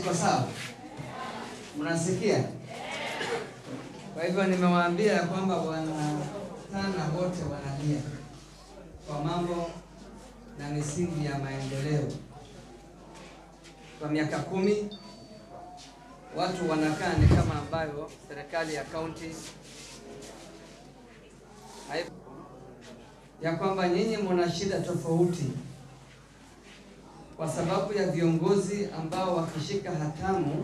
iko sawa? Mnasikia? Kwa hivyo nimewaambia ya kwamba wanatana wote wanalia kwa mambo na misingi ya maendeleo. Kwa miaka kumi watu wanakaa ni kama ambayo serikali ya kaunti hai- ya kwamba nyinyi mna shida tofauti kwa sababu ya viongozi ambao wakishika hatamu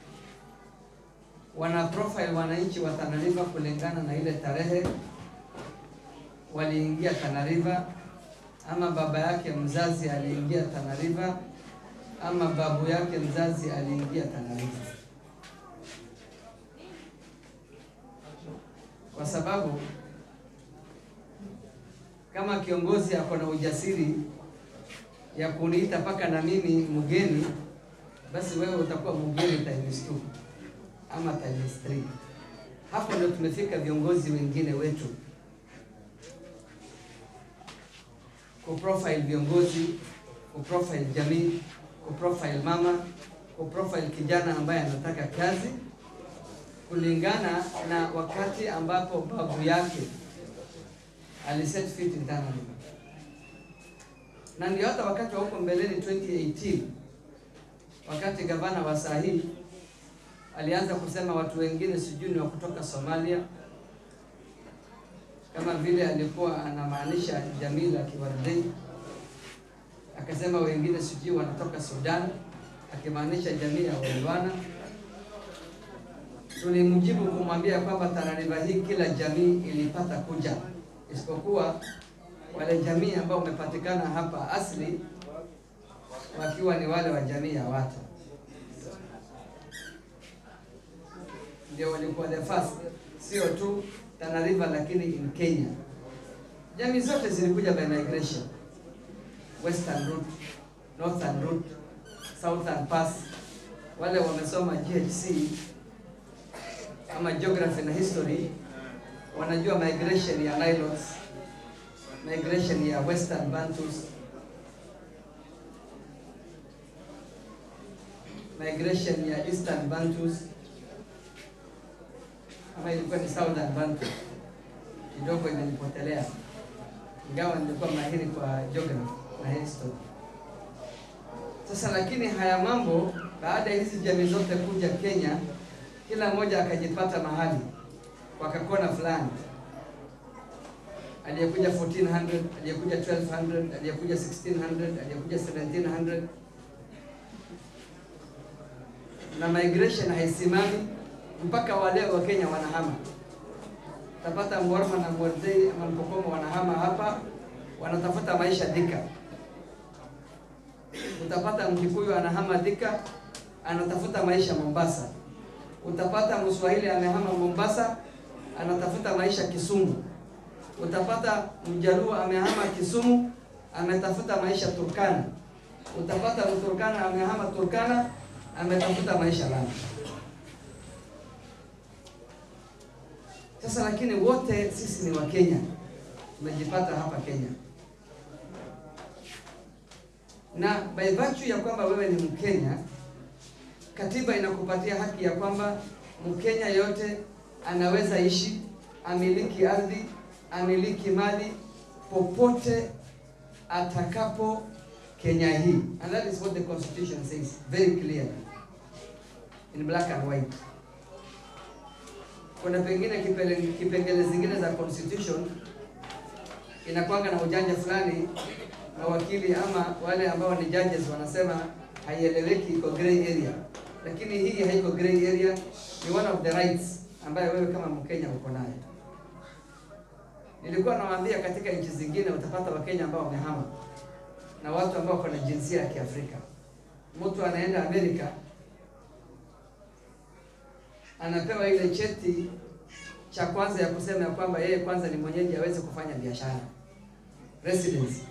wana profile wananchi wa Tana River kulingana na ile tarehe waliingia Tana River, ama baba yake mzazi aliingia Tana River, ama babu yake mzazi aliingia Tana River, kwa sababu kama kiongozi ako na ujasiri ya kuniita mpaka na mimi mgeni, basi wewe utakuwa mgeni times two ama times three. Hapo ndio tumefika viongozi wengine wetu kuprofile viongozi, kuprofile jamii, kuprofile mama, kuprofile kijana ambaye anataka kazi kulingana na wakati ambapo babu yake aliset fit internally na ndio hata wakati wa huko mbeleni 2018 wakati gavana wa saa hii alianza kusema watu wengine sijui ni wa kutoka Somalia, kama vile alikuwa anamaanisha Jamila Kiwardei, akasema wengine sijui wanatoka Sudan, akimaanisha jamii ya Wailwana. Tulimjibu kumwambia kwamba Tana River hii kila jamii ilipata kuja, isipokuwa wale jamii ambao wamepatikana hapa asili wakiwa ni wale wa jamii ya Wata ndio walikuwa the first, sio tu Tana River lakini in Kenya. Jamii zote zilikuja by migration, western route, northern route, southern pass. Wale wamesoma GHC ama geography na history wanajua migration ya Nilotes, migration ya western Bantus, migration ya eastern Bantus ama ilikuwa ni Southern Bantu, kidogo imenipotelea, ingawa nilikuwa mahiri kwa geography na history. Sasa lakini haya mambo, baada ya hizi jamii zote kuja Kenya, kila mmoja akajipata mahali kwa kakona fulani, aliyekuja 1400, aliyekuja 1200, aliyekuja 1600, aliyekuja 1700 na migration haisimami mpaka wale wa Kenya wanahama. Utapata Mwarma na Mwardei ama Mpokomo wanahama hapa, wanatafuta maisha Thika. Utapata Mkikuyu anahama Thika, anatafuta maisha Mombasa. Utapata Mswahili amehama Mombasa, anatafuta maisha Kisumu. Utapata Mjaluo amehama Kisumu, ametafuta maisha Turkana. Utapata Mturkana amehama Turkana, ametafuta maisha Lamu. Sasa lakini wote sisi ni Wakenya, tumejipata hapa Kenya, na by virtue ya kwamba wewe ni Mkenya, katiba inakupatia haki ya kwamba Mkenya yote anaweza ishi, amiliki ardhi, amiliki mali popote atakapo Kenya hii, and that is what the constitution says very clearly in black and white kuna pengine kipele, kipengele zingine za constitution inakwanga na ujanja fulani, mawakili ama wale ambao ni judges wanasema haieleweki, iko gray area, lakini hii haiko gray area, ni one of the rights ambayo wewe kama Mkenya uko nayo. Nilikuwa nawaambia katika nchi zingine utapata Wakenya ambao wamehama na watu ambao wako na jinsia ya Kiafrika. Mtu anaenda Amerika anapewa ile cheti cha kwanza ya kusema ya kwamba yeye kwanza ni mwenyeji aweze kufanya biashara residency.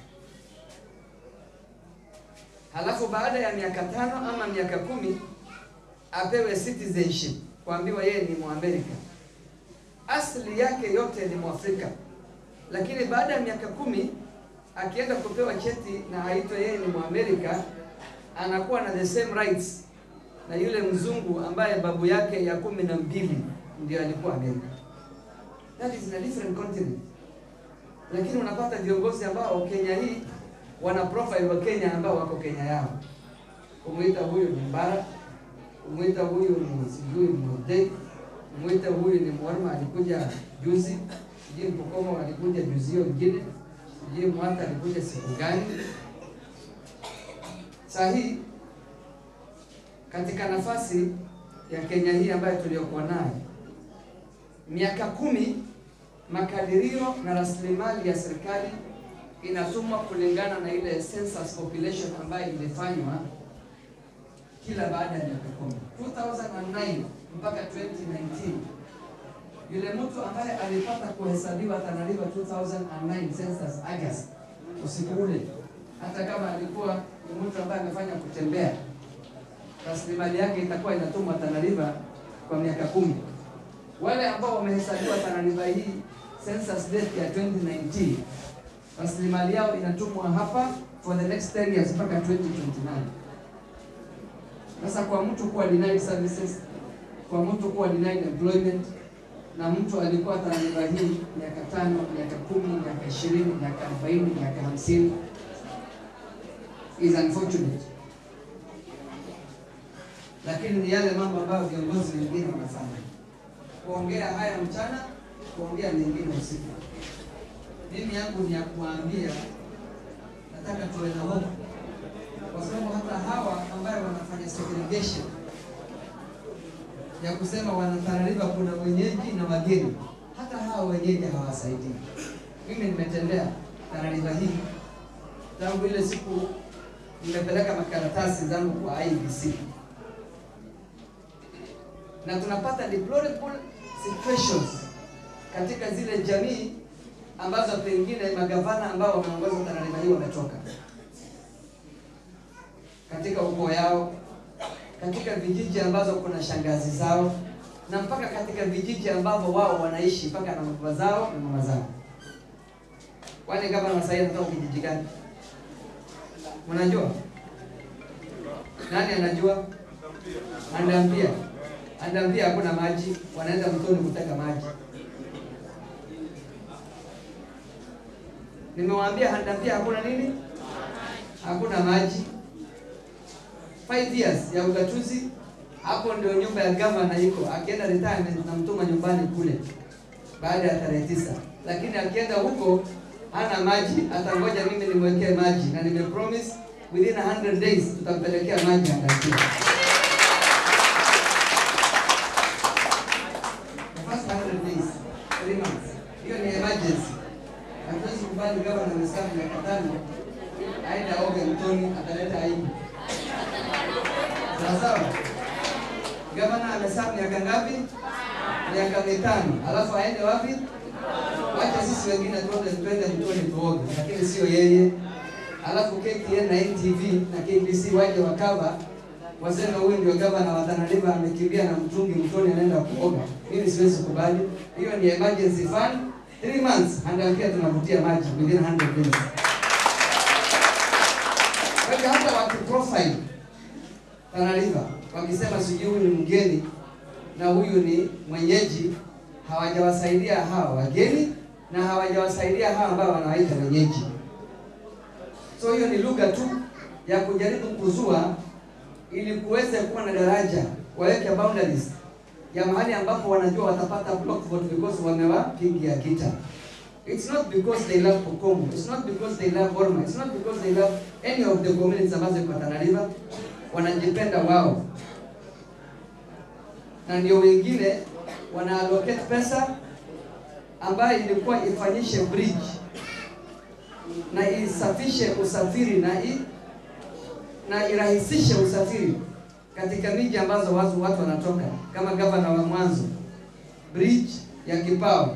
Halafu baada ya miaka tano ama miaka kumi apewe citizenship, kuambiwa yeye ni Mwamerika. Asili yake yote ni Mwafrika, lakini baada ya miaka kumi akienda kupewa cheti na aitwe yeye ni Mwamerika, anakuwa na the same rights na yule mzungu ambaye babu yake ya kumi na mbili ndio alikuwa Amerika. That is in a different continent. Lakini unapata viongozi ambao Kenya hii wana profile wa Kenya ambao wako Kenya yao. Kumwita huyu ni Mbara, kumwita huyu ni sijui Mudei, kumwita huyu ni Mwarma alikuja juzi, sijui Mpokomo alikuja juzi hiyo ingine, sijui Mwata alikuja siku gani. Saa hii katika nafasi ya Kenya hii ambayo tuliyokuwa nayo miaka kumi, makadirio na rasilimali ya serikali inatumwa kulingana na ile census population ambayo ilifanywa kila baada ya miaka kumi. 2009 mpaka 2019 yule mtu ambaye alipata kuhesabiwa Tana River 2009 census August, usiku ule, hata kama alikuwa ni mtu ambaye amefanya kutembea, rasilimali yake itakuwa inatumwa Tana River kwa miaka kumi. Wale ambao wamehesabiwa Tana River hii census date ya 2019 rasilimali yao inatumwa hapa for the next 10 years mpaka 2029. Sasa kwa mtu kuwa denied services, kwa mtu kuwa denied employment, na mtu alikuwa Tana River hii miaka tano, miaka kumi, miaka ishirini, miaka arobaini, miaka hamsini is unfortunate, lakini ni yale mambo ambayo viongozi wengine wanafanya, kuongea haya mchana, kuongea mengine usiku. Mimi yangu ni ya kuwaambia, nataka tuwe na hofu, kwa sababu hata hawa ambayo wanafanya segregation ya kusema wana Tana River kuna wenyeji na wageni, hata hawa wenyeji hawasaidii. Mimi nimetembea Tana River hii tangu ile siku nimepeleka makaratasi zangu kwa IEBC na tunapata deplorable situations katika zile jamii ambazo pengine magavana ambao wameongoza Tana River hii wametoka katika ukoo yao, katika vijiji ambazo kuna shangazi zao, na mpaka katika vijiji ambavyo wao wanaishi mpaka na baba zao na mama zao. Kwani gavana sasa anatoka kijiji gani? Mnajua? Nani anajua? Andampia. Andampia hakuna maji, wanaenda mtoni kuteka maji. Nimewaambia Andampia hakuna nini? Hakuna maji. Five years ya ugatuzi, hapo ndio nyumba ya gavana iko. Akienda retirement namtuma nyumbani kule baada ya tarehe tisa, lakini akienda huko hana maji, atangoja mimi nimwekee maji, na nimepromise within 100 days tutampelekea maji Andampia. The first 100 days, three months. Hiyo ni emergency. Hatuwezi kubali gavana amesafu miaka tano aende aoge mtoni, ataleta aibu. Sawa sawa. Gavana amesafu miaka ngapi? Miaka mitano, alafu aende wapi? Wacha sisi wengine tuende twende mtoni tuoge, lakini sio yeye. Alafu KTN na NTV na KBC waje wakava waseme huyu ndio gavana wa Tana River amekimbia na mtungi mtoni anaenda kuoga. Mimi siwezi kubali. Hiyo ni emergency fund. 3 months Andampia tunavutia maji within 100 days. Kwa hivyo hata waki profile Tana River wakisema sijui huyu ni mgeni na huyu ni mwenyeji, hawajawasaidia hawa wageni na hawajawasaidia hawa ambao wanawaita wenyeji. So hiyo ni lugha tu ya kujaribu kuzua ili kuweze kuwa na daraja, waweke boundaries ya mahali ambapo wanajua watapata block vote because wamewapigia kita. It's not because they love Pokomo, it's not because they love Orma, it's not because they love any of the communities ambazo iko Tana River. Wanajipenda wao, na ndio wengine wana allocate pesa ambayo ilikuwa ifanyishe bridge na isafishe usafiri na i, na irahisishe usafiri katika miji ambazo watu watu wanatoka, kama gavana wa mwanzo, bridge ya Kipao,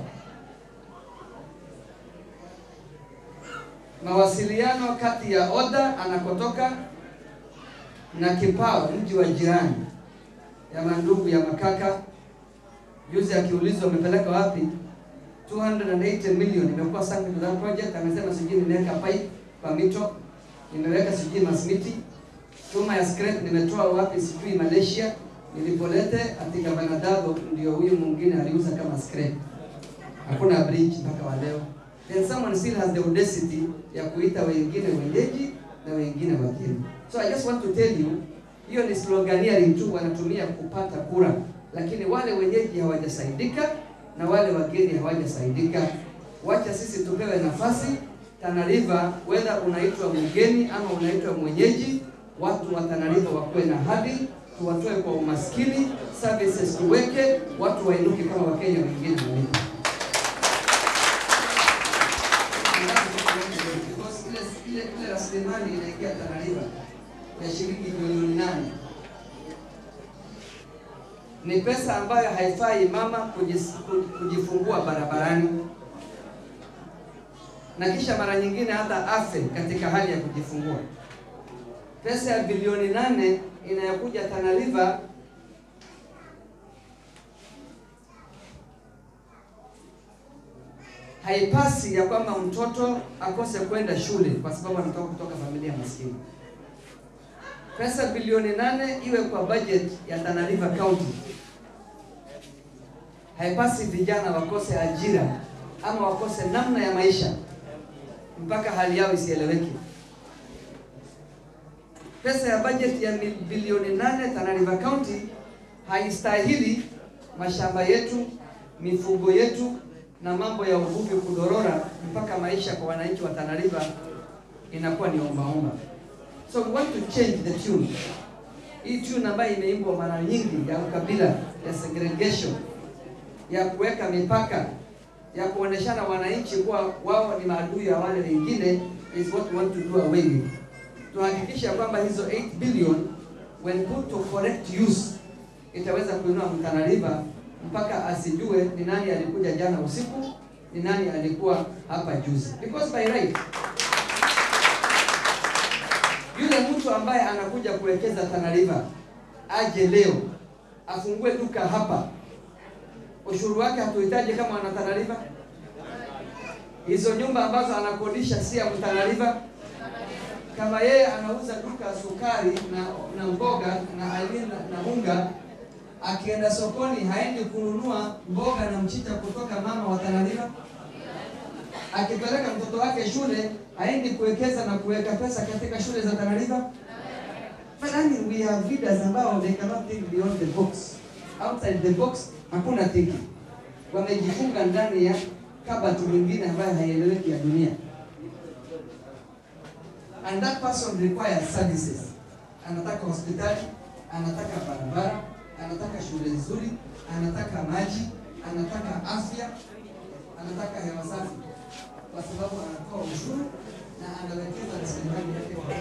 mawasiliano kati ya Oda anakotoka na Kipao, mji wa jirani ya mandugu ya Makaka. Juzi akiulizwa amepeleka wapi 280 million imekuwa sanction za project, amesema sijui nimeweka pipe kwa mito, nimeweka sijui masimiti chuma ya scrap nimetoa wapi sijui Malaysia, nilipolete ati gavana Dado ndio huyu mwingine aliuza kama scrap. Hakuna bridge mpaka wa leo. Then someone still has the audacity ya kuita wengine wenyeji na wengine wageni. So I just want to tell you, hiyo ni sloganeering tu wanatumia kupata kura, lakini wale wenyeji hawajasaidika na wale wageni hawajasaidika. Wacha sisi tupewe nafasi Tana River, whether unaitwa mgeni ama unaitwa mwenyeji, watu wa Tana River wakuwe na hadhi, tuwatoe kwa umaskini, services tuweke, watu wainuke kama Wakenya wengine walivyo. Because ile ile ile rasilimali inaingia Tana River ya shilingi milioni nane ni pesa ambayo haifai mama kujis- kujifungua barabarani na kisha mara nyingine hata afe katika hali ya kujifungua. Pesa ya bilioni nane inayokuja Tana River haipasi ya kwamba mtoto akose kwenda shule kwa sababu anatoka kutoka familia maskini. Pesa bilioni nane iwe kwa budget ya Tana River County. Haipasi vijana wakose ajira ama wakose namna ya maisha mpaka hali yao isieleweke. Pesa ya budget ya mil- bilioni nane Tana River County haistahili mashamba yetu, mifugo yetu na mambo ya uvuvi kudorora mpaka maisha kwa wananchi wa Tana River inakuwa ni ombaomba. So we want to change the tune. Hii tune ambayo imeimbwa mara nyingi ya ukabila, ya segregation, ya kuweka mipaka, ya kuoneshana wananchi kuwa wao ni maadui ya wale wengine is what we want to do away with. Tuhakikisha kwamba hizo 8 billion when put to correct use itaweza kuinua Tana River mpaka asijue ni nani alikuja jana usiku, ni nani alikuwa hapa juzi. Because by right yule mtu ambaye anakuja kuwekeza Tana River aje leo afungue duka hapa, ushuru wake hatuhitaji kama wana Tana River. Hizo nyumba ambazo anakodisha si ya Tana River. Kama yeye anauza duka ya sukari na, na mboga na, I mean, na, na unga akienda sokoni haendi kununua mboga na mchicha kutoka mama wa Tana River. Akipeleka mtoto wake shule haendi kuwekeza na kuweka pesa katika shule za Tana River. But I mean, we have leaders ambao they cannot think beyond the box. Outside the box hakuna thinking. Wamejifunga ndani ya kabati nyingine ambayo haieleweki ya dunia. And that person requires services. Anataka hospitali, anataka barabara, anataka shule nzuri, anataka maji, anataka afya, anataka hewa safi, kwa sababu anatoa ushuru na anawekeza rasilimali yake kwa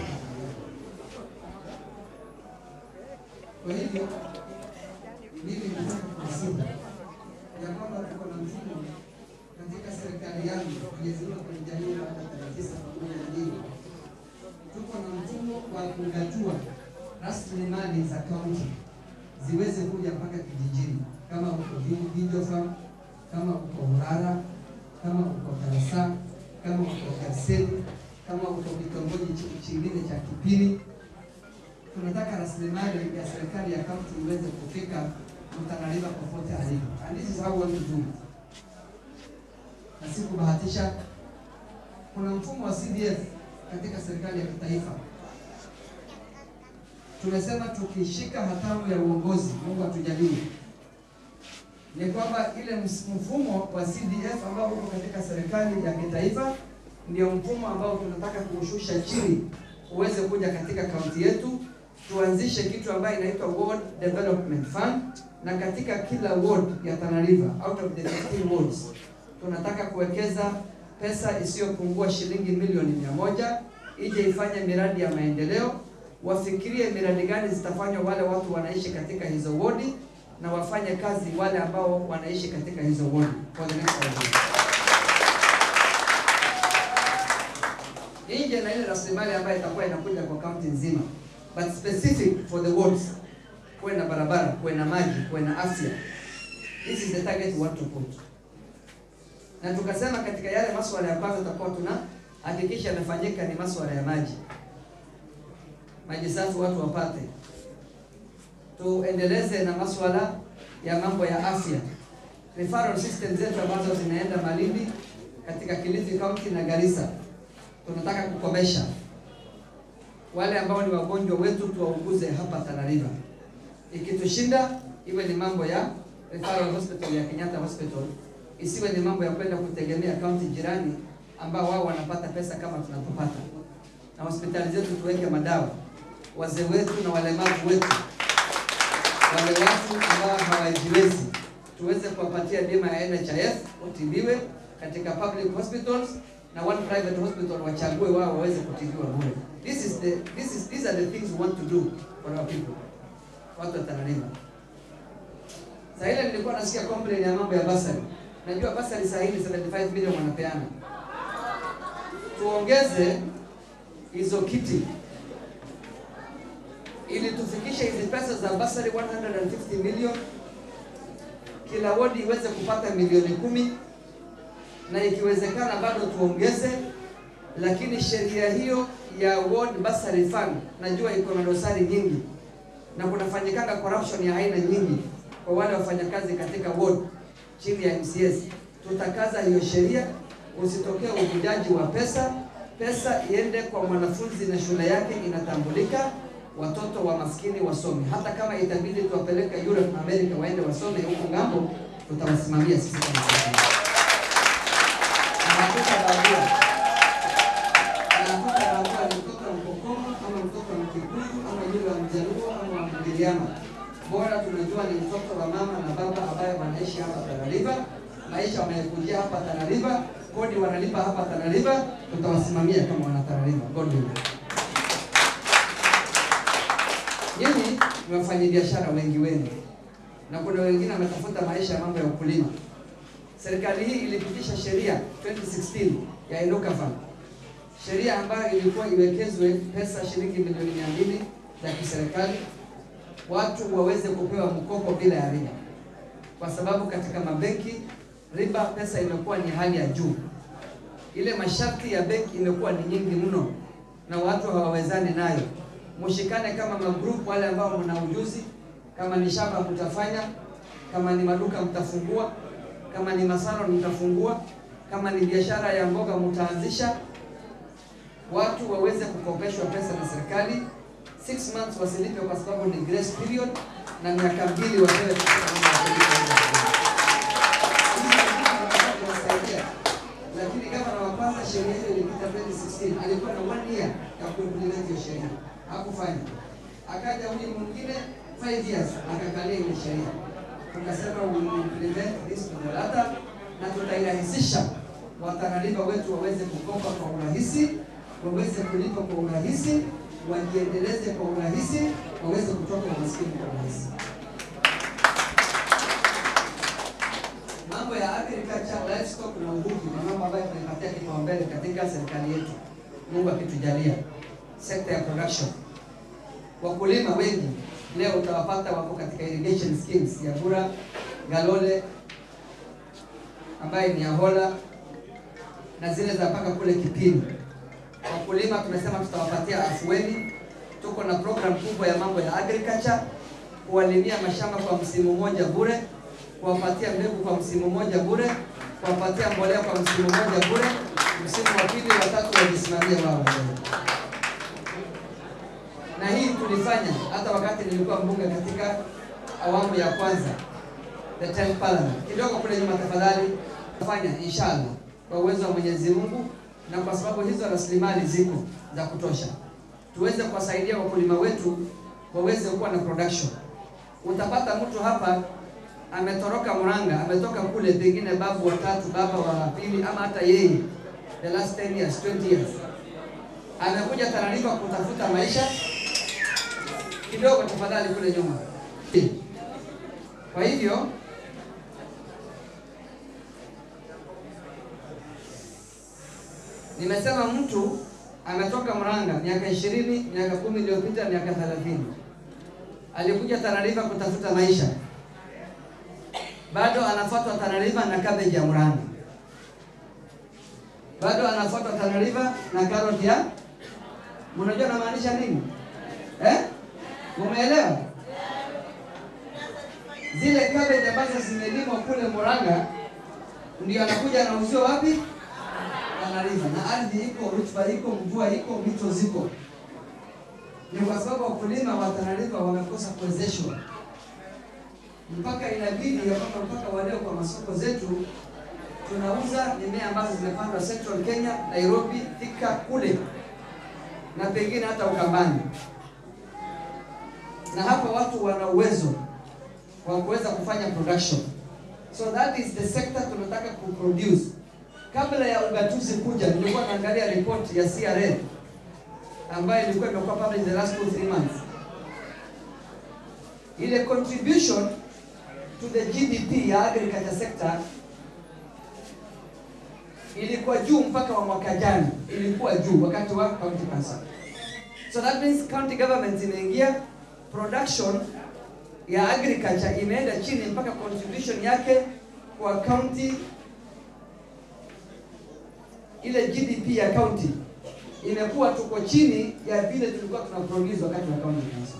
kwa hivyo mimi nataka kusema ya kwamba tuko na mfumo katika serikali yangu tulizima kwenye jamii baada ya tarehe tisa pamoja na dini, tuko na mfumo wa kugatua rasilimali za kaunti ziweze kuja mpaka kijijini, kama uko Vijo Farm, kama uko Urara, kama uko Tarasa, kama uko Garseni, kama uko kitongoji chi- chingine cha Kipini. Tunataka rasilimali ya serikali ya kaunti iweze kufika Tana River popote alipo, and this is how we want to do it. Na si kubahatisha. Kuna mfumo wa CDF katika serikali ya kitaifa tumesema tukishika hatamu ya uongozi, Mungu atujalie, ni kwamba ile ms- mfumo wa CDF ambao uko katika serikali ya kitaifa ndio mfumo ambao tunataka kuushusha chini uweze kuja katika kaunti yetu. Tuanzishe kitu ambayo inaitwa Ward Development Fund, na katika kila ward ya Tana River out of the 15 wards tunataka kuwekeza pesa isiyopungua shilingi milioni mia moja ije ifanye miradi ya maendeleo wafikirie miradi gani zitafanywa wale watu wanaishi katika hizo wodi na wafanye kazi wale ambao wanaishi katika hizo wodi for the next five years. Nje na ile rasilimali ambayo itakuwa inakuja kwa kaunti nzima, but specific for the wards, kuwe na barabara, kuwe na maji, kuwe na afya. This is the target we want to put. Na tukasema katika yale masuala ya kwanza tutakuwa tuna hakikisha yanafanyika ni masuala ya maji maji safi watu wapate. Tuendeleze na masuala ya mambo ya afya, referral system zetu ambazo zinaenda Malindi katika Kilifi County na Garissa, tunataka kukomesha wale ambao ni wagonjwa wetu tuwauguze hapa Tana River. Ikitushinda iwe ni mambo ya referral hospital ya Kenyatta Hospital, isiwe ni mambo ya kwenda kutegemea kaunti jirani ambao wao wanapata pesa kama tunapopata. Na hospitali zetu tuweke madawa, wazee wetu na walemavu wetu, wale watu ambao hawajiwezi, tuweze kuwapatia bima ya NHIF watibiwe katika public hospitals na one private hospital wachague wao waweze kutibiwa bure. This is the this is these are the things we want to do for our people. Watu wa Tana River. Sasa ile nilikuwa nasikia complain ya mambo ya basari. Najua basari saa hii ni 75 million wanapeana. Tuongeze hizo kiti ili tufikishe hizi pesa za basari 150 million, kila wodi iweze kupata milioni kumi na ikiwezekana bado tuongeze, lakini sheria hiyo ya ward bursary fund najua iko na dosari nyingi na kunafanyikanga corruption ya aina nyingi kwa wale wafanyakazi katika ward chini ya MCS. Tutakaza hiyo sheria, usitokee uvujaji wa pesa. Pesa iende kwa mwanafunzi na shule yake inatambulika, watoto wa maskini wasome. Hata kama itabidi tuwapeleke Europe na America waende wasome huko ngambo, tutawasimamia sisi kama serikali. Hatutabagua, hatutabagua ni mtoto wa Mkokoma ama mtoto wa Mkikuyu ama yule wa Mjaluo ama wa Mgiriama. Bora tunajua ni mtoto wa mama na baba ambaye wanaishi hapa Tana River, maisha wanayekujia hapa Tana River, kodi wanalipa hapa Tana River, tutawasimamia kama wana Tana River. God willing. Nyinyi ni wafanyabiashara wengi wengi, na kuna wengine wametafuta maisha ya mambo ya ukulima. Serikali hii ilipitisha sheria 2016 ya Inuka Fund, sheria ambayo ilikuwa iwekezwe pesa shilingi milioni mia mbili za kiserikali, watu waweze kupewa mkopo bila ya riba, kwa sababu katika mabenki riba pesa imekuwa ni hali ya juu. Ile masharti ya benki imekuwa ni nyingi mno na watu hawawezani nayo. Mshikane kama magrupu, wale ambao mna ujuzi, kama ni shamba mtafanya, kama ni maduka mtafungua kama ni masalon mtafungua, kama ni biashara ya mboga mtaanzisha, watu waweze kukopeshwa pesa na serikali. Six months wasilipe kwa sababu ni grace period, na miaka mbili wapewe kuwasaidia. Lakini gavana wa kwanza sheria hiyo ilipita 2016 alikuwa na one year ya kuimplement hiyo sheria, hakufanya. Akaja huyu mwingine 5 years akakalia ile sheria tukasema we will implement this to the latter, na tutairahisisha watanariba wetu waweze kukopa kwa urahisi, waweze kulipa kwa urahisi, wajiendeleze kwa urahisi, waweze kutoka umaskini kwa urahisi. Mambo ya agriculture, livestock na uvuvi ni mambo ambayo tunaipatia kipaumbele katika serikali yetu, Mungu akitujalia. Sekta ya production, wakulima wengi leo utawapata wako katika irrigation schemes ya Bura, Galole ambaye ni Ahola na zile za paka kule Kipini. Wakulima tumesema tutawapatia afueni. Tuko na program kubwa ya mambo ya agriculture, kuwalimia mashamba kwa msimu mmoja bure, kuwapatia mbegu kwa msimu mmoja bure, kuwapatia mbolea kwa msimu mmoja bure, msimu wa pili, watatu wajisimamie wao wenyewe na hii tulifanya hata wakati nilikuwa mbunge katika awamu ya kwanza, the 10th parliament. Kidogo kule nyuma, tafadhali fanya inshallah, kwa uwezo wa Mwenyezi Mungu na kwa sababu hizo rasilimali ziko za kutosha, tuweze kuwasaidia wakulima wetu waweze kuwa na production. Utapata mtu hapa ametoroka Murang'a, ametoka kule, pengine babu watatu, baba wa pili, ama hata yeye the last 10 years, 20 years, amekuja Tana River kutafuta maisha kidogo tafadhali kule nyuma. Kwa hivyo nimesema mtu ametoka Murang'a miaka ishirini, miaka kumi iliyopita, miaka thelathini, alikuja Tana River kutafuta maisha, bado anafuatwa Tana River na cabbage ya Murang'a, bado anafuatwa Tana River na karoti ya, mnajua namaanisha nini? eh? Umeelewa? Zile cabbage ambazo zimelimwa kule Murang'a ndio anakuja anauziwa wapi? Tana River. Na ardhi iko, rutuba iko, mvua iko, mito ziko. Ni kwa sababu wakulima wa Tana River wamekosa kuwezeshwa, mpaka inabidi ya kwamba mpaka waleo kwa masoko zetu tunauza mimea ambazo zimepandwa Central Kenya, Nairobi, Thika kule na pengine hata Ukambani, na hapa watu wana uwezo wa kuweza kufanya production. So that is the sector tunataka kuproduce. Kabla ya ugatuzi kuja, nilikuwa naangalia report ya CRA ambayo ilikuwa imekuwa published the last two three months. Ile contribution to the GDP ya agriculture sector ilikuwa juu mpaka wa mwaka jana, ilikuwa juu wakati wa county council. So that means county government imeingia, production ya agriculture imeenda chini mpaka contribution yake kwa county, ile GDP ya county imekuwa tuko chini ya vile tulikuwa tuna produce wakati wa county council.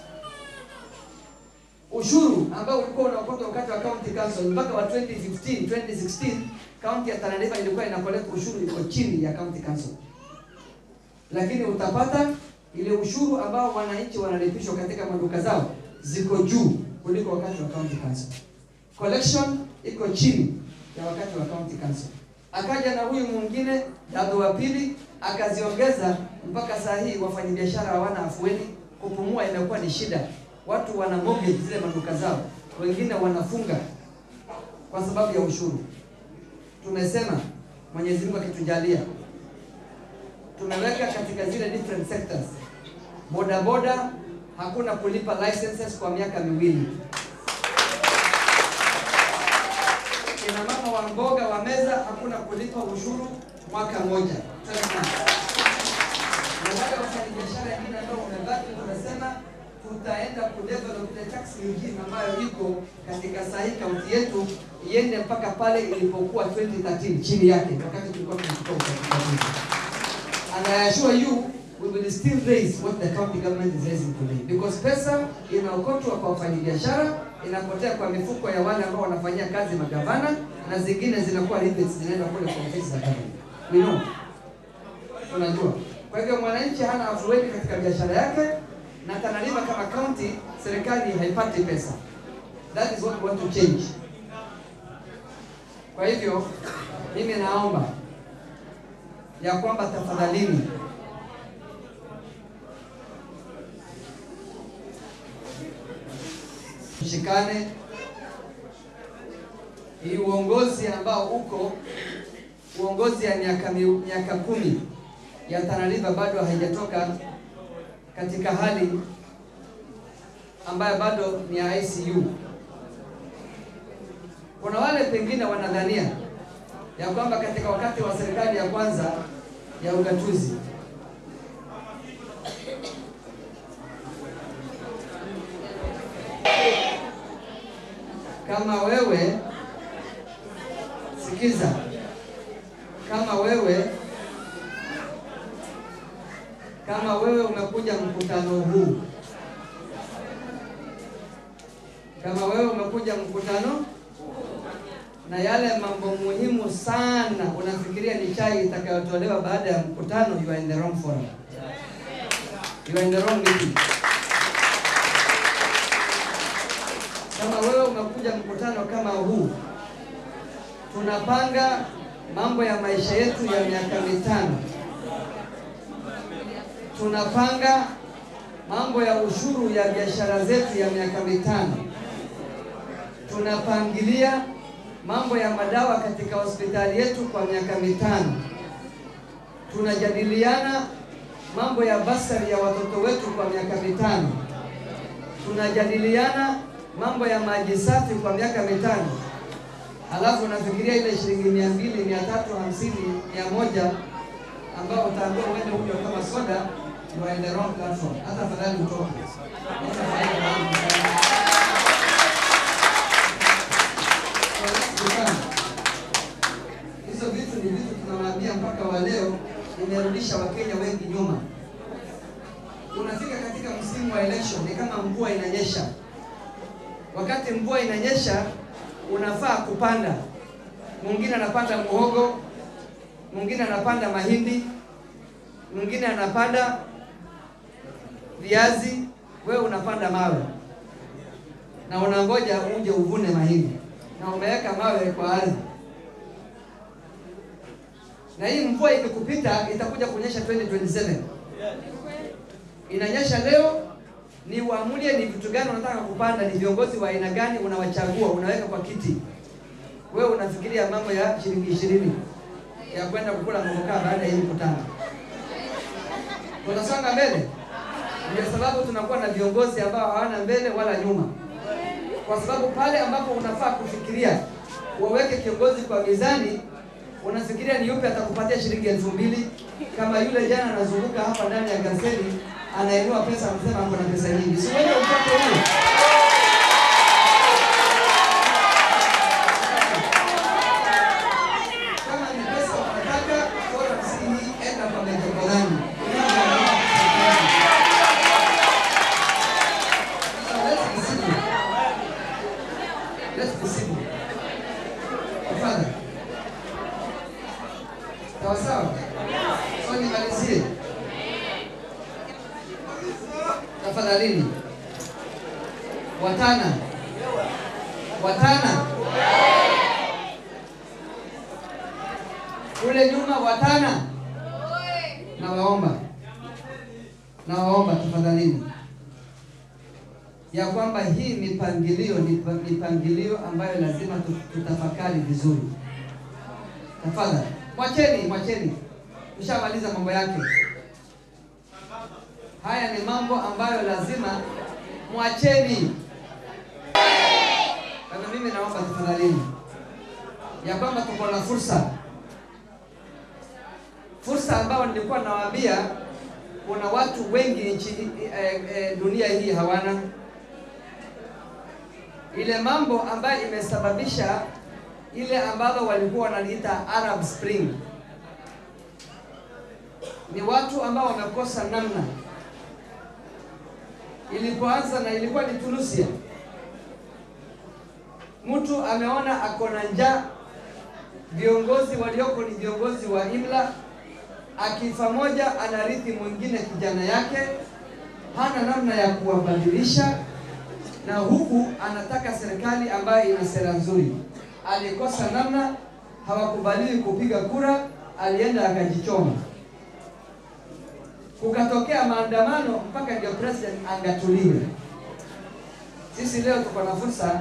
Ushuru ambao ulikuwa unaokotwa wakati wa county council mpaka wa 2015 2016, county ya Tana River ilikuwa inakoleta ushuru iko chini ya county council, lakini utapata ile ushuru ambao wananchi wanalipishwa katika maduka zao ziko juu kuliko wakati wa county council. Collection iko chini ya wakati wa county council. Akaja na huyu mwingine dado wa pili akaziongeza mpaka saa hii wafanyabiashara hawana afueni, kupumua imekuwa ni shida. Watu wana mortgage zile maduka zao, wengine wanafunga kwa sababu ya ushuru. Tumesema Mwenyezi Mungu akitujalia, tumeweka katika zile different sectors, boda boda hakuna kulipa licenses kwa miaka miwili. Kina mama wa mboga wa meza hakuna kulipa ushuru mwaka mmoja. Na wale wafanyabiashara wengine ambao wamebaki, tunasema tutaenda kudevelop ile tax regime ambayo iko katika saa hii kaunti yetu iende mpaka pale ilipokuwa 2013 chini yake, wakati tulikuwa tunachukua uchaguzi. And I assure you we will still raise what the county government is raising today because pesa inaokotwa kwa wafanyabiashara inapotea kwa mifuko ya wale ambao wanafanyia kazi magavana, na zingine zinakuwa rebates zinaenda kule kwa ofisi za government. We know, tunajua. Kwa hivyo mwananchi hana afueni katika biashara yake, na Tana River kama county, serikali haipati pesa. That is what we want to change. Kwa hivyo mimi naomba ya kwamba tafadhalini tushikane. Hii uongozi ambao uko uongozi ya miaka mi- miaka kumi ya Tana River bado haijatoka katika hali ambayo bado ni ya ICU. Kuna wale pengine wanadhania ya kwamba katika wakati wa serikali ya kwanza ya ugatuzi kama wewe sikiza, kama wewe kama wewe umekuja mkutano huu, kama wewe umekuja mkutano na yale mambo muhimu sana unafikiria ni chai itakayotolewa baada ya mkutano, you are in the wrong forum, you are in the wrong meeting. Kama wewe umekuja mkutano kama huu, tunapanga mambo ya maisha yetu ya miaka mitano, tunapanga mambo ya ushuru ya biashara zetu ya miaka mitano, tunapangilia mambo ya madawa katika hospitali yetu kwa miaka mitano, tunajadiliana mambo ya basari ya watoto wetu kwa miaka mitano, tunajadiliana mambo ya maji safi kwa miaka mitano, halafu unafikiria ile shilingi mia mbili mia tatu hamsini mia moja ambao utaambiwa uende huko kama soda, you are in the wrong platform. Hata afadhali utoke. Hata afadhali utoke. So let's be calm. Hizo vitu ni vitu tunawaambia mpaka wa leo, imerudisha Wakenya wengi nyuma. Unafika katika msimu inanyesha. Wakati mvua inanyesha, unafaa kupanda. Mwingine anapanda muhogo, mwingine anapanda mahindi, mwingine anapanda viazi, wewe unapanda mawe na unangoja uje uvune mahindi na umeweka mawe kwa ardhi, na hii mvua ikikupita itakuja kunyesha 2027 inanyesha leo, ni uamulie ni vitu gani unataka kupanda, ni viongozi wa aina gani unawachagua, unaweka kwa kiti. Wewe unafikiria mambo ya shilingi ishirini ya kwenda kukula mogokaa baada ya hii mkutano. Tunasonga mbele, ndio sababu tunakuwa na viongozi ambao hawana mbele wala nyuma, kwa sababu pale ambapo unafaa kufikiria waweke kiongozi kwa mizani, unafikiria ni yupi atakupatia shilingi elfu mbili kama yule jana anazunguka hapa ndani ya gazeti anainua pesa anasema ako na pesa nyingi, si wewe upate huyo? Kama ni pesa unataka, bora msingi, enda kwa metropolitani. Let's be simple. Let's be simple. Tafadhali. Sawa sawa. So nimalizie. Tafadhalini. Watana. Watana. Kule nyuma watana. Nawaomba. Nawaomba tafadhalini ya kwamba hii mipangilio ni pa- mipangilio ambayo lazima tu- tutafakari vizuri. Tafadhali mwacheni, mwacheni, tushamaliza mambo yake. Haya ni mambo ambayo lazima mwacheni. Kwa hivyo mimi naomba tafadhalini ya kwamba tuko na fursa, fursa ambayo nilikuwa nawaambia kuna watu wengi nchi eh, eh, dunia hii hawana ile mambo ambayo imesababisha ile ambalo walikuwa wanaliita Arab Spring. Ni watu ambao wamekosa namna. Ilipoanza na ilikuwa ni Tunisia, mtu ameona ako na njaa, viongozi walioko ni viongozi wa imla, akifa moja anarithi mwingine kijana yake, hana namna ya kuwabadilisha na huku anataka serikali ambayo ina sera nzuri. Alikosa namna, hawakubaliwi kupiga kura, alienda akajichoma. Kukatokea maandamano mpaka ndio president angatuliwe. Sisi leo tuko na fursa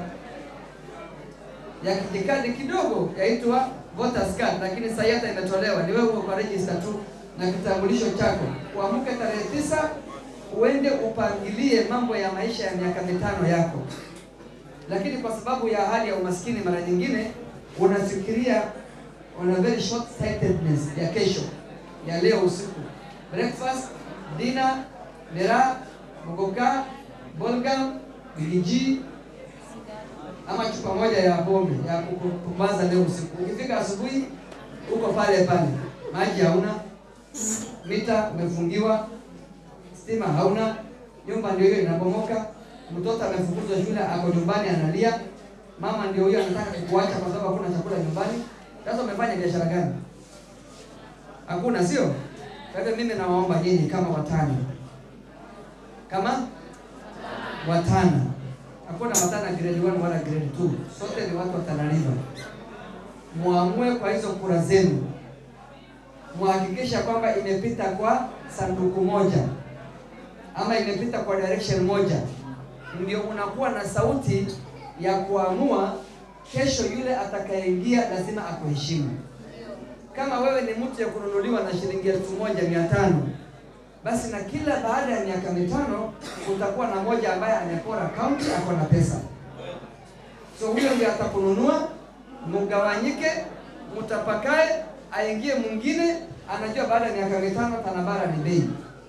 ya kijikadi kidogo yaitwa voters card, lakini sasa hata imetolewa, ni wewe uko kwa register tu na kitambulisho chako. Uamke tarehe tisa uende upangilie mambo ya maisha ya miaka mitano yako, lakini kwa sababu ya hali ya umaskini, mara nyingine unafikiria on a very short sightedness ya kesho ya leo usiku, breakfast, dinner, miraa, mogoka, bolgam, biliji ama chupa moja ya pombe ya kupumbaza leo usiku. Ukifika asubuhi uko pale pale, maji hauna, mita umefungiwa, stima hauna, nyumba ndio hiyo inabomoka, mtoto amefukuzwa shule, ako nyumbani analia, mama ndio hiyo anataka kukuacha kwa sababu hakuna chakula nyumbani. Sasa umefanya biashara gani? Hakuna, sio? Kwa hivyo mimi nawaomba nyinyi kama watani, kama watana, hakuna watana grade 1 wala grade 2, sote ni watu wa Tana River. Muamue kwa hizo kura zenu, muhakikisha kwamba imepita kwa sanduku moja ama imepita kwa direction moja, ndio unakuwa na sauti ya kuamua kesho yule atakayeingia lazima akuheshimu. Kama wewe ni mtu ya kununuliwa na shilingi elfu moja mia tano basi na kila baada ya miaka mitano utakuwa na moja ambaye amepora kaunti ako na pesa, so huyo ndio atakununua, mugawanyike, mtapakae, aingie mwingine, anajua baada ya miaka mitano Tanabara ni bei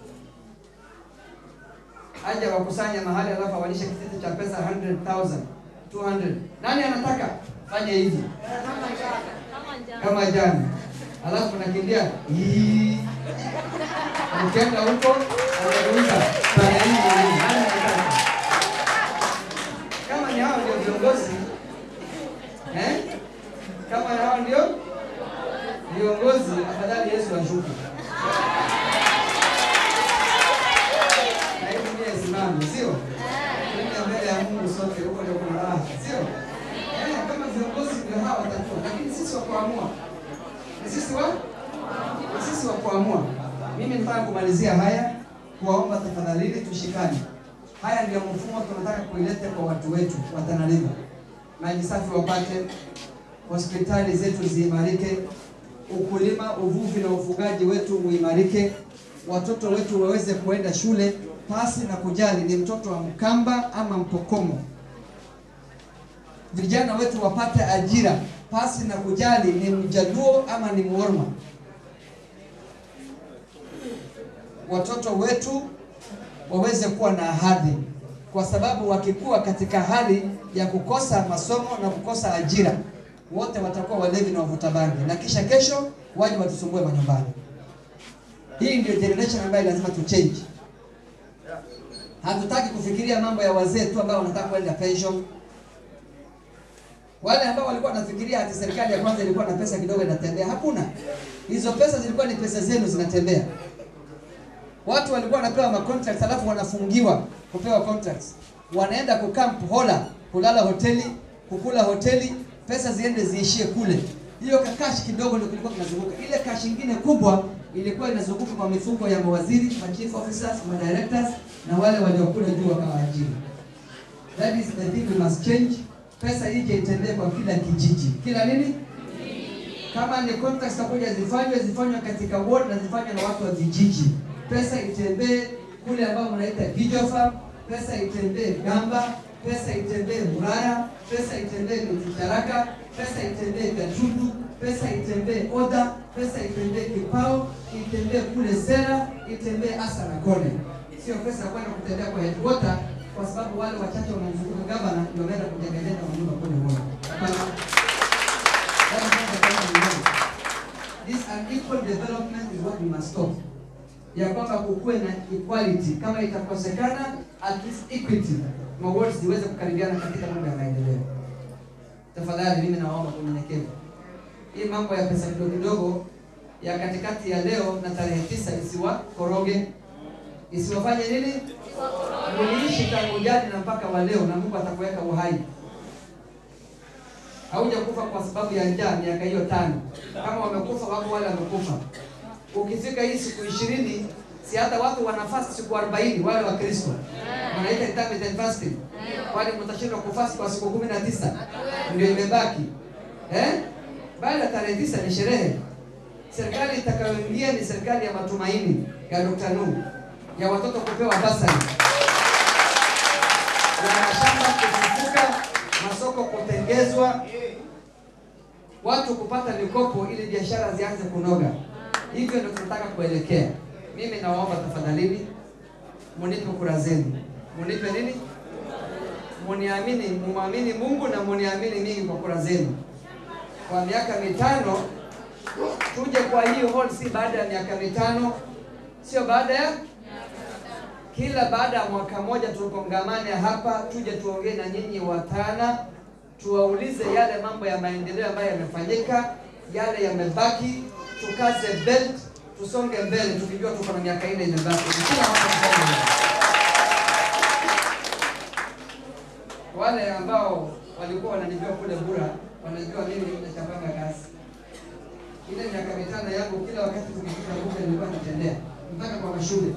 aje wakusanya mahali alafu awalishe kitita cha pesa 100,000 200. Nani anataka fanya hivi kama jana, alafu nakimbia hii, ukienda huko anageuza pale hivi. Nani anataka? hao ndio viongozi eh? Kama hao ndio viongozi, afadhali Yesu ashuke na hivi ndiye simame, sio Twende mbele ya Mungu sote, huko ndio kuna raha, sio eh? Kama viongozi ndio hao watakuwa, lakini sisi wa kuamua ni sisi wa ni sisi wa kuamua. Mimi nataka kumalizia haya kuwaomba tafadhalini, tushikane. Haya ndio mfumo tunataka kuileta kwa watu wetu wa Tana River. Maji safi wapate, hospitali zetu ziimarike, ukulima, uvuvi na ufugaji wetu uimarike, watoto wetu waweze kuenda shule pasi na kujali ni mtoto wa Mkamba ama Mpokomo. Vijana wetu wapate ajira pasi na kujali ni Mjaluo ama ni Mworma. Watoto wetu waweze kuwa na hadhi, kwa sababu wakikuwa katika hali ya kukosa masomo na kukosa ajira, wote watakuwa walevi na wavuta bangi, na kisha kesho waje watusumbue manyumbani. Hii ndio generation ambayo lazima tu change. Hatutaki kufikiria mambo ya wazee tu ambao wanataka kwenda pension. Wale ambao walikuwa wanafikiria ati serikali ya kwanza ilikuwa na pesa kidogo inatembea, hakuna. Hizo pesa zilikuwa ni pesa zenu zinatembea. Watu walikuwa wanapewa ma contracts alafu wanafungiwa kupewa contracts. Wanaenda kukamp hola, kulala hoteli, kukula hoteli, pesa ziende ziishie kule. Hiyo kakashi kidogo ndio kilikuwa kinazunguka. Ile kashi nyingine kubwa ilikuwa inazunguka kwa mifuko ya mawaziri, ma chief officers, ma directors na wale waliokula juu wakawaajiri. That is the thing we must change. Pesa ije itembee kwa kila kijiji. Kila nini? Kama ni contracts takuja zifanywe zifanywe katika ward na zifanywe na watu wa vijiji. Pesa itembee kule ambao mnaita video farm, pesa itembee Gamba, pesa itembee Murara, pesa itembee Mititaraka, pesa itembee Gatundu, pesa itembee Oda, pesa itembee Kipao, itembee kule Sera, itembee Asa na Kone. Sio pesa kwenda kutembea kwa headquarter kwa sababu wale wachache wanamzunguka gavana ndio wameenda kujengeneza manyumba kule Moro. Hapana. That is not the kind of way. This unequal development is what we must stop. Ya kwamba kukuwe na equality, kama itakosekana at least equity, mawards ziweze kukaribiana katika mambo ya maendeleo. Tafadhali mimi nawaomba kwa unyenyekevu, hii mambo ya pesa kidogo kidogo ya katikati ya leo na tarehe tisa isiwakoroge, isiwafanye nini? Muliishi tangu jadi na mpaka wa leo, na Mungu atakuweka uhai haujakufa kwa sababu ya njaa miaka hiyo tano. Kama wamekufa wako wale wamekufa. Ukifika hii siku ishirini, si hata watu wanafast siku 40 wale wa Kristo wanaita intermittent fasting, kwani mtashindwa kufast kwa siku kumi na tisa ndio imebaki eh? Baada ya tarehe tisa ni sherehe. Serikali itakayoingia ni serikali ya matumaini ya Dr. Nuhu, ya watoto kupewa basari, ya mashamba kufufuka, masoko kutengezwa, watu kupata mikopo ili biashara zianze kunoga. Hivyo ndio tunataka kuelekea. Mimi nawaomba tafadhalini, munipe kura zenu. Munipe nini? Muniamini, mumwamini Mungu na muniamini mimi kwa kura zenu. Kwa miaka mitano tuje kwa hiyo hall, si baada ya miaka mitano, sio baada ya kila baada ya mwaka moja tukongamane hapa, tuje tuongee na nyinyi watana, tuwaulize yale mambo ya maendeleo ambayo yamefanyika, yale yamebaki, tukaze belt, tusonge mbele, tukijua tuko na miaka nne imebaki. Kila mwaka tusonge mbele. Wale ambao walikuwa wananijua kule Bura wanajua mimi nachapanga kazi. Ile miaka mitano yangu, kila wakati tukifika Bura nilikuwa natembea mpaka kwa mashule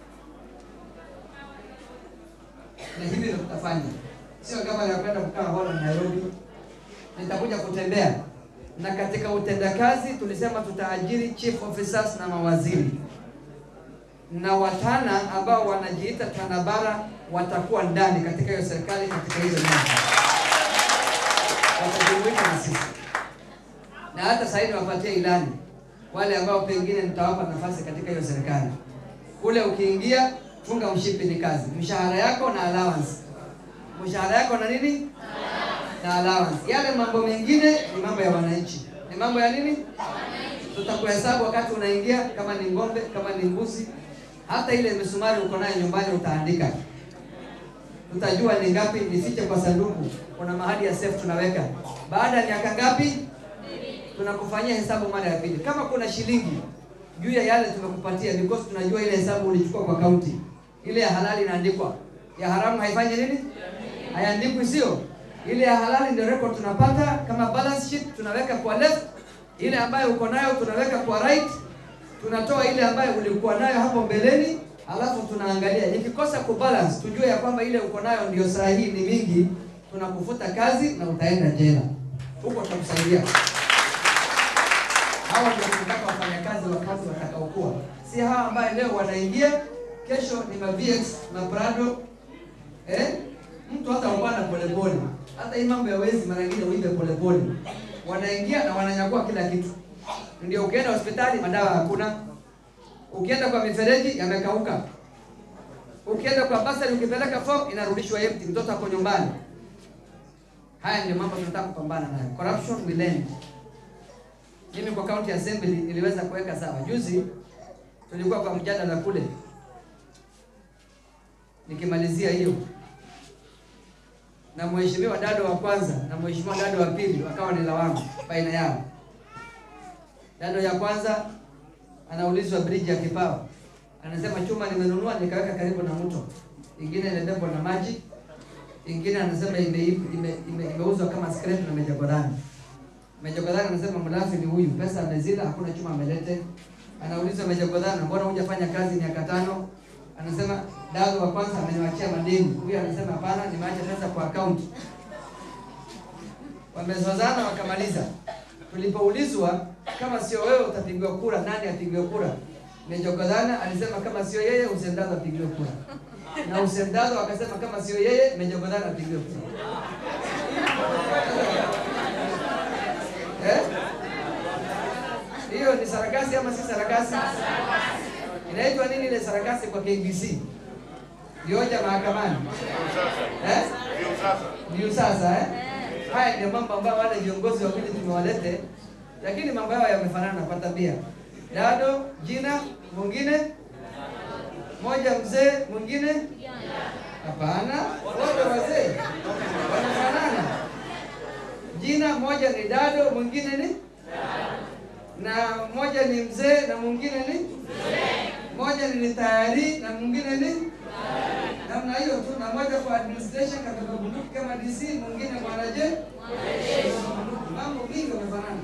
na hivi ndio tutafanya, sio kama ya kwenda kukaa Holland Nairobi. Nitakuja kutembea na katika utendakazi tulisema tutaajiri chief officers na mawaziri na watana ambao wanajiita Tanabara watakuwa ndani katika hiyo serikali, katika hizo nyanja watajumuika na sisi, na hata sasa hivi wapatie ilani wale ambao pengine nitawapa nafasi katika hiyo serikali. Kule ukiingia funga mshipi ni kazi, mshahara yako na allowance, mshahara yako na nini na allowance. Yale mambo mengine ni mambo ya wananchi, ni mambo ya nini, tutakuhesabu wakati unaingia, kama ni ng'ombe, kama ni mbuzi, hata ile misumari uko nayo nyumbani utaandika. tutajua ni ngapi nifiche kwa sanduku. Kuna mahali ya safe tunaweka. Baada ya miaka ngapi tunakufanyia hesabu mara ya pili. Kama kuna shilingi juu ya yale tumekupatia, because tunajua ile hesabu ulichukua kwa kaunti, ile ya halali inaandikwa, ya haramu haifanyi nini, haiandikwi, sio ile ya halali ndio record tunapata kama balance sheet, tunaweka kwa left, ile ambayo uko nayo tunaweka kwa right, tunatoa ile ambayo ulikuwa nayo hapo mbeleni, alafu tunaangalia ikikosa kubalance, tujue ya kwamba ile uko nayo ndio sahihi, ni mingi, tunakufuta kazi na utaenda jela. Huko tutakusaidia. Hawa ndio tunataka wafanyakazi wa kazi watakaokuwa, si hawa ambaye leo wanaingia, kesho ni ma VX ma Prado eh? Mtu hata ubana polepole, hata hii mambo ya wezi mara nyingine uibe polepole, wanaingia na wananyakua kila kitu. Ndio ukienda hospitali madawa hakuna, ukienda kwa mifereji yamekauka, ukienda kwa basari ukipeleka form inarudishwa empty, mtoto ako nyumbani. Haya ndio mambo tunataka kupambana nayo, corruption will end. Mimi kwa county assembly niliweza kuweka sawa. Juzi tulikuwa kwa mjadala kule, nikimalizia hiyo na mheshimiwa dado wa kwanza na mheshimiwa dado wa pili wakawa ni lawama baina yao. Dado ya kwanza anaulizwa bridge ya Kipawa, anasema chuma nimenunua nikaweka karibu na mto, ingine imebebwa na maji, ingine anasema imeuzwa ime, ime, imeuzwa kama scrap na mejagodani Mejagodhana anasema mlafi ni huyu, pesa amezila, hakuna chuma amelete. Anaulizwa Mejagodhana, mbona hujafanya kazi miaka tano? Anasema dado wa kwanza ameniwachia madeni. Huyu anasema hapana, nimeacha pesa kwa account. Wamezozana wakamaliza. Tulipoulizwa kama sio wewe utapigiwa kura, nani apigiwe kura? Mejagodhana alisema kama sio yeye, Usendado apigiwe kura, na Usendado akasema kama sio yeye, Mejagodhana apigiwe kura. Eh? Hiyo ni sarakasi ama si sarakasi? Inaitwa nini ile sarakasi kwa KBC? Vioja mahakamani. Eh? Ndio sasa eh? Haya ndio mambo ambayo wale viongozi wawili tumewalete, lakini mambo yao yamefanana kwa tabia. Dado jina mwingine moja mzee mwingine hapana, wote wazee wanafanana jina moja ni dado, mwingine ni na moja ni mzee na mwingine ni moja ni tayari na mwingine ni namna hiyo tu, na moja kwa administration katika bunduki kama DC, mwingine mwanaje. Mambo mingi wamefanana,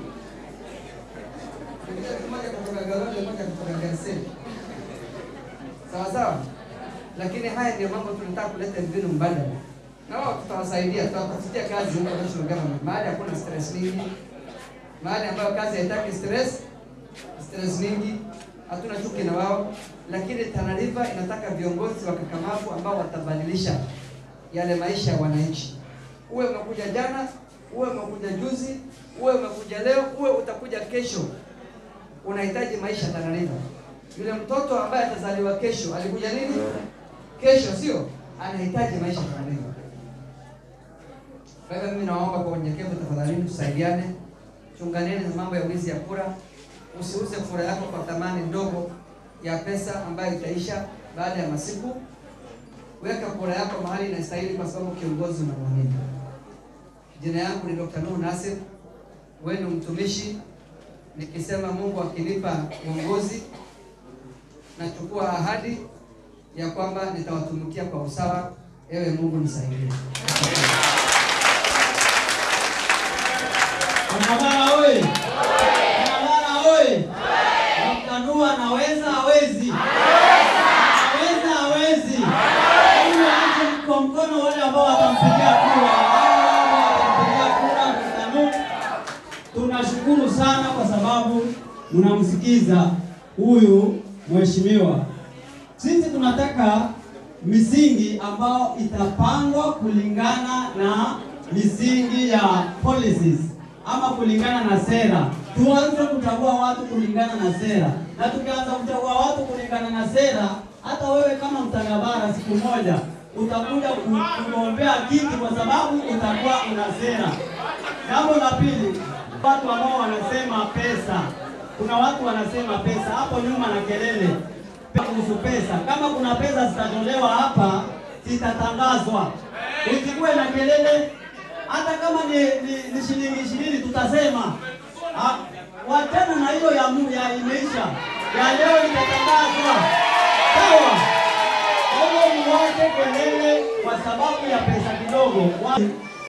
moja kutoka Garonde, moja kutoka Garseni, sawa sawa. Lakini haya ndio mambo tunataka kuleta mbinu mbadala na wao tutawasaidia, tutawatafutia kazi huko national government, mahali hakuna stress mingi, mahali ambayo kazi haitaki stress stress mingi, hatuna chuki na wao, lakini Tana River inataka viongozi wakakamavu ambao watabadilisha yale maisha ya wananchi. Uwe umekuja jana, uwe umekuja juzi, uwe umekuja leo, uwe utakuja kesho, unahitaji maisha Tana River. Yule mtoto ambaye atazaliwa kesho alikuja nini? Kesho, sio? Anahitaji maisha Tana River. Kwa hivyo mimi naomba kwa unyenyekevu, tafadhali tusaidiane, chunganeni na mambo ya wizi ya kura. Usiuze kura yako kwa thamani ndogo ya pesa ambayo itaisha baada ya masiku. Weka kura yako mahali inastahili, kwa sababu kiongozi unamwamini. Jina yangu ni Dr. Nuhu Nasir, wenu mtumishi. Nikisema Mungu akinipa uongozi, nachukua ahadi ya kwamba nitawatumikia kwa usawa. Ewe Mungu nisaidie. Barabara oye! Barabara oye! Dr. Nuhu anaweza hawezi? Anaweza hawezi? Huyu aache kwa mkono wale ambao watampigia kura. Wale ambao watampigia kura Dr. Nuhu. Tunashukuru sana kwa sababu mnamsikiza huyu mheshimiwa. Sisi tunataka misingi ambao itapangwa kulingana na misingi ya policies ama kulingana na sera. Tuanze kuchagua watu kulingana na sera, na tukianza kuchagua watu kulingana na sera, hata wewe kama mtangabara siku moja utakuja ku- kugombea kiti kwa sababu utakuwa una sera. Jambo la pili, watu ambao wanasema pesa, kuna watu wanasema pesa hapo nyuma na kelele kuhusu pesa. Kama kuna pesa zitatolewa hapa, zitatangazwa. Usikuwe na kelele, hata kama ni, ni, ni shilingi ishirini tutasema. Ah, Wachana na hiyo ya, mu- ya imeisha, ya leo itatangazwa. Sawa? Kwa hiyo muwache kelele kwa sababu ya pesa kidogo. Wa-